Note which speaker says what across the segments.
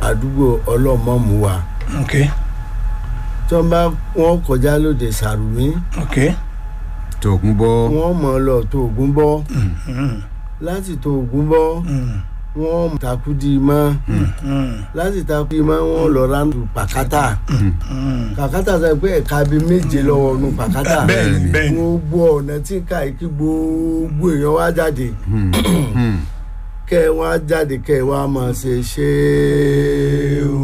Speaker 1: àdúgbò ọlọ́mọ̀mù wa
Speaker 2: ok
Speaker 1: tí wọ́n bá wọ́n kọjá lóde sàrùmí
Speaker 2: ok
Speaker 3: tòkun bọ́
Speaker 1: wọ́n mọ̀ ọ́ lọ tó ògún bọ́
Speaker 2: mm,
Speaker 1: láti tó ògún bọ́
Speaker 2: mm,
Speaker 1: wọ́n takudi mọ́
Speaker 2: mm,
Speaker 1: láti takudi mọ́ wọ́n lọ ránù pàkátà
Speaker 2: mm.
Speaker 1: pàkátà sọ pé ẹ̀ka bíi méje lọ́wọ́ nu pàkátà
Speaker 2: bẹ́ẹ̀ni bẹ́ẹ̀ni
Speaker 1: gbogbo ọ̀nà tí ká kí gbogbo èèyàn wá jáde kẹ́ ẹ wá jáde kẹ́ ẹ wá máa ṣe ṣéèwù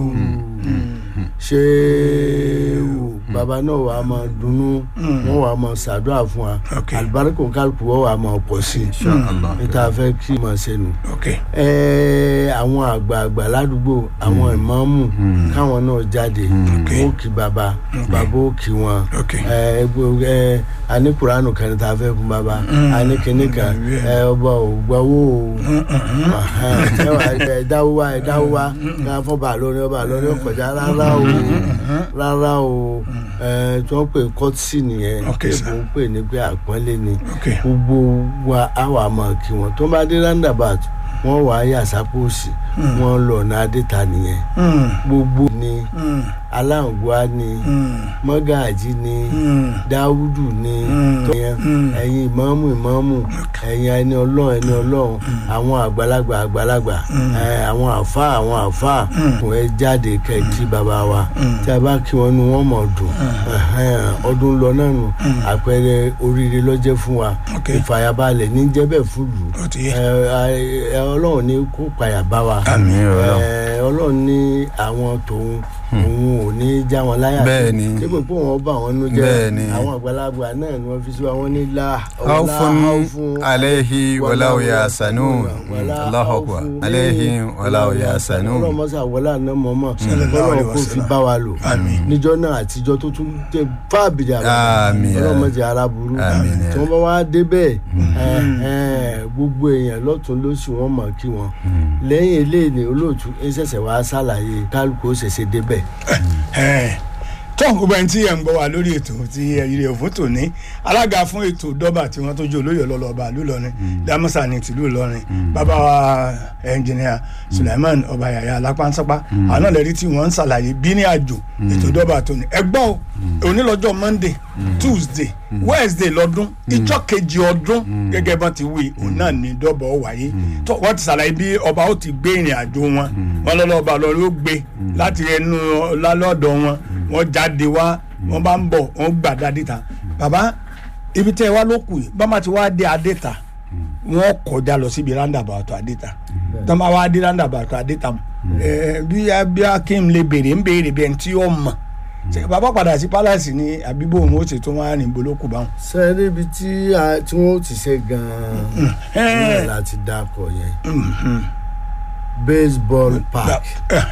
Speaker 1: ṣéèwù bàbá náà wà á máa dunnú wọ́n wà á máa ṣàdúrà fún wa
Speaker 2: Ok.
Speaker 1: àlùbáríkò kálukú wọ́n wà á máa pọ̀ sí
Speaker 3: inshallah
Speaker 1: i níta fẹ́ kí máa ṣe nù
Speaker 2: ok
Speaker 1: ẹ àwọn àgbààgbà ládùúgbò àwọn ìmáàmù káwọn náà jáde wọn ò kí bàbá bàbá ò kí wọn
Speaker 2: ok
Speaker 1: ẹ gbogbo ẹ ani kuranu kan tá a fẹ́ fún bàbá ani kìnnì kan ẹ ọba ò gbọ́wọ́ o ẹ wà ẹ dáwó wa ẹ dáwó wa ká fọ́ bàá lórí ọba lórí ọkọjá rárá o rárá o ẹ tí wọ́n pè kọ́tìsì nìyẹn
Speaker 2: Ok, sir.
Speaker 1: èbó ń pè ní pé àpọ́nlé ni
Speaker 2: ok
Speaker 1: gbogbo wa á wà mọ̀ kí wọ́n tó bá dé roundabout wọ́n wà á yà sápòsì wọ́n lọ ọ̀nà adéta nìyẹn
Speaker 2: Mm,
Speaker 1: gbogbo ni
Speaker 2: mm,
Speaker 1: aláǹgbá ni
Speaker 2: mm,
Speaker 1: mọ́gàjì ni
Speaker 2: mm.
Speaker 1: dáwùdù ni
Speaker 2: Mm.
Speaker 1: tọ́yẹn
Speaker 2: Mm.
Speaker 1: ẹ̀yin ìmáàmù ìmáàmù ẹ̀yin ẹni ọlọ́run ẹni ọlọ́run àwọn àgbàlagbà àgbàlagbà ẹ̀, àwọn àfa àwọn àfa kò ẹ jáde kẹ̀kí bàbá wa tí a bá kí wọn nu wọn mọ̀ dùn ẹ̀hẹ́n, ọdún lọ náà nù àpẹẹrẹ oríire lọ́jẹ́ fún wa
Speaker 2: Ok.
Speaker 1: ìfàyàbalẹ̀ ní jẹ́bẹ̀ fún lù
Speaker 2: ó ti yé
Speaker 1: ẹ, ẹ, ọlọ́run ní kó payà bá wa
Speaker 3: àmín ọlọ́run
Speaker 1: ẹ, ọlọ́run ní àwọn tòun òun ò ní já wọn láyà
Speaker 3: Bẹ́ẹ̀ ni.
Speaker 1: dípò pé wọn bá wọn nú jẹ́
Speaker 3: Bẹ́ẹ̀ ni.
Speaker 1: àwọn àgbàlagbà náà ni wọ́n fi sí wa wọ́n ní la
Speaker 3: haufun alayhi walaw ya sanun allahu akbar alayhi walaw ya sanun
Speaker 1: ọlọ́run mọ́sá wọlé àná mọ́mọ́
Speaker 2: Sallallahu alaihi
Speaker 1: ọlọ́run kò fi
Speaker 2: wasallam.
Speaker 1: bá wa lò
Speaker 2: Àmín.
Speaker 1: níjọ́ náà àtijọ́ tó tún tẹ fáàbìrì
Speaker 3: Àmín.
Speaker 1: ọlọ́run mọ́sá ara burú
Speaker 3: Àmín.
Speaker 1: tí wọ́n bá wá débẹ̀ ẹ, ẹ, gbogbo èèyàn lọ́tún lósì wọ́n mọ̀ kí wọn lẹ́yìn eléyìí ni olóòtú ẹ ṣẹ̀ṣẹ̀ wá ṣàlàyé kálukú ó ṣẹ̀ṣẹ̀ débẹ̀
Speaker 2: tọ́hún gbogbo ẹni tí ẹ̀ ń gbọ́ wa lórí ètò tí ẹ̀yìn rẹ̀ fún tòní alága fún ètò dọ́bà tí wọ́n tó jẹ́ olóyè ọlọ́lọ́ba lùlọrin dámọ́sà ní tìlú ìlọrin bàbá wa ẹnjìnìà Sulaiman ọba yàyà alápánsápá àwọn náà lẹ́rí tí wọ́n ń ṣàlàyé bí ní àjò ètò dọ́bà tòní ẹgbọ́n o òní lọ́jọ́ Monday Tuesday Wednesday lọ́dún ìjọ kejì ọdún gẹ́gẹ́ bá ti wí òun náà ní dọ́bà ó wáyé tó wọ́n ti ṣàlàyé bí ọba ó ti gbé ìrìn àjò wọn wọn lọ́lọ́ba lọ́rí ó gbé láti ẹnu lálọ́dọ̀ wọn wọ́n jáde wá wọ́n bá ń bọ̀ wọ́n gbà dá adéta bàbá ibi tẹ́ ẹ wá ló kù yìí bá má ti wá dé adéta wọ́n kọjá lọ síbi roundabout adéta tó máa wá dé roundabout adéta ẹ bí bí akim lè béèrè ń béèrè bẹ́ẹ̀ tí ó mọ̀ ṣe bàbá padà sí palace ní àbíbò òun ó ṣètò wọn á rìn bolókù báwọn.
Speaker 1: sẹ́ẹ̀rì ibi tí a- tí wọ́n ti ṣe gan-an náà láti dákọ̀ yẹn baseball park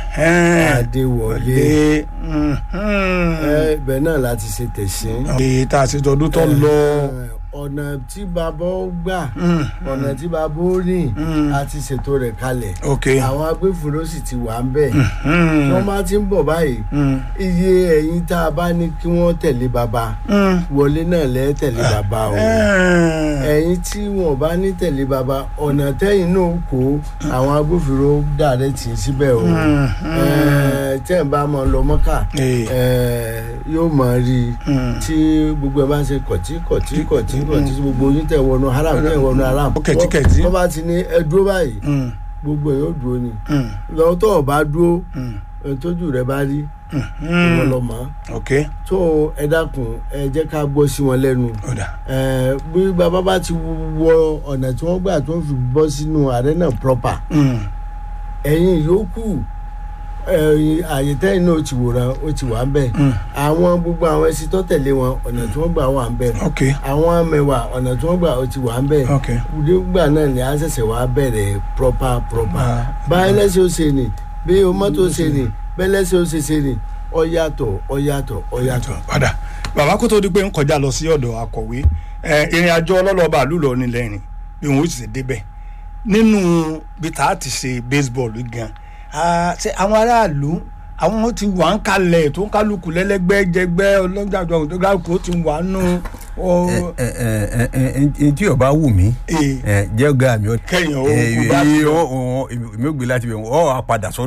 Speaker 1: adéwọlé ẹ, ibẹ̀ náà láti ṣe tẹ̀sín.
Speaker 2: èyí tá a ṣe tọdún tó lọ.
Speaker 1: Ẹ, ọ̀nà tí bàbá ó gbà ọ̀nà tí bàbá ó rìn a ti ṣètò rẹ̀ kalẹ̀
Speaker 2: ok
Speaker 1: àwọn agbófinró sì ti wà ń bẹ̀ wọ́n máa ti ń bọ̀ báyìí iye ẹ̀yin tá a bá ní kí wọ́n tẹ̀lé bàbá wọlé náà lẹ́ tẹ̀lé bàbá o ẹ̀yin tí wọn bá ní tẹ̀lé bàbá ọ̀nà tẹ́yìn náà kó àwọn agbófinró dàrẹ́ tì í síbẹ̀ o Ẹ, tẹ́ ẹ̀ bá máa lọ mọ́kà
Speaker 2: Eh.
Speaker 1: ẹ, yóò máa rí i tí gbogbo ẹ bá ń ṣe kọ̀tí kọ̀tí kọ̀tí kọ̀tí tí gbogbo yín tẹ̀ wọnú haram tẹ̀ wọnú haram
Speaker 2: Ó kẹ̀tíkẹ̀tí.
Speaker 1: wọ́n bá ti ní ẹ dúró báyìí gbogbo ẹ̀ yóò dúró ni lọ́wọ́ tó o bá dúró ẹ tójú rẹ bá rí ìwọ lọ mọ́
Speaker 2: ok
Speaker 1: tó ẹ dákun ẹ jẹ́ ká gbọ́ sí wọn lẹ́nu
Speaker 2: ọ̀dà
Speaker 1: ẹ bí bàbá bá ti wọ ọ̀nà tí wọ́n gbà tó ń fi bọ́ sínú arena proper ẹ̀yin yòókù ẹ̀yin àyè tẹ́yìn náà ó ti wòran ó ti wà ń bẹ̀ àwọn gbogbo àwọn ẹṣin tó tẹ̀lé wọn ọ̀nà tí wọ́n gbà wà ń bẹ̀
Speaker 2: ok
Speaker 1: àwọn mẹ́wàá ọ̀nà tí wọ́n gbà ó ti wà ń bẹ̀
Speaker 2: ok
Speaker 1: nígbà náà ni a ṣẹ̀ṣẹ̀ wá bẹ̀rẹ̀ proper proper
Speaker 2: Ah.
Speaker 1: báyìí lẹ́sẹ̀ ó ṣe ni bí o mọ́tò ṣe ni bẹ́ẹ̀ lẹ́sẹ̀ ó ṣe ṣe ni ó yàtọ̀ ó yàtọ̀ ó yàtọ̀.
Speaker 2: padà bàbá kó tó di pé ń kọjá lọ sí ọ̀dọ̀ akọ̀wé ẹ, ìrìn àjò ọlọ́lọ́ba àlùlọ nílẹ̀ rìn bí wọn ó sì débẹ̀ nínú bí tá a ti ṣe baseball gan ah, ṣe àwọn aráàlú àwọn ti wà ń kalẹ̀ tó ń kálukú lẹ́lẹ́gbẹ́ jẹgbẹ́ ọlọ́jàjọ ọ̀dọ́gàkú ti wà nù. ọ-
Speaker 3: ẹ ẹ ẹ ẹ tí o bá wù mí
Speaker 2: Eh.
Speaker 3: ẹ jẹ́ ọ̀gá mi ó
Speaker 2: Kẹ́yìn ó
Speaker 3: ẹ
Speaker 2: kú bá ti
Speaker 3: ẹ ó- ó- èmi ò gbé láti bẹ̀ wọ́n ọ̀ á padà sọ́dọ̀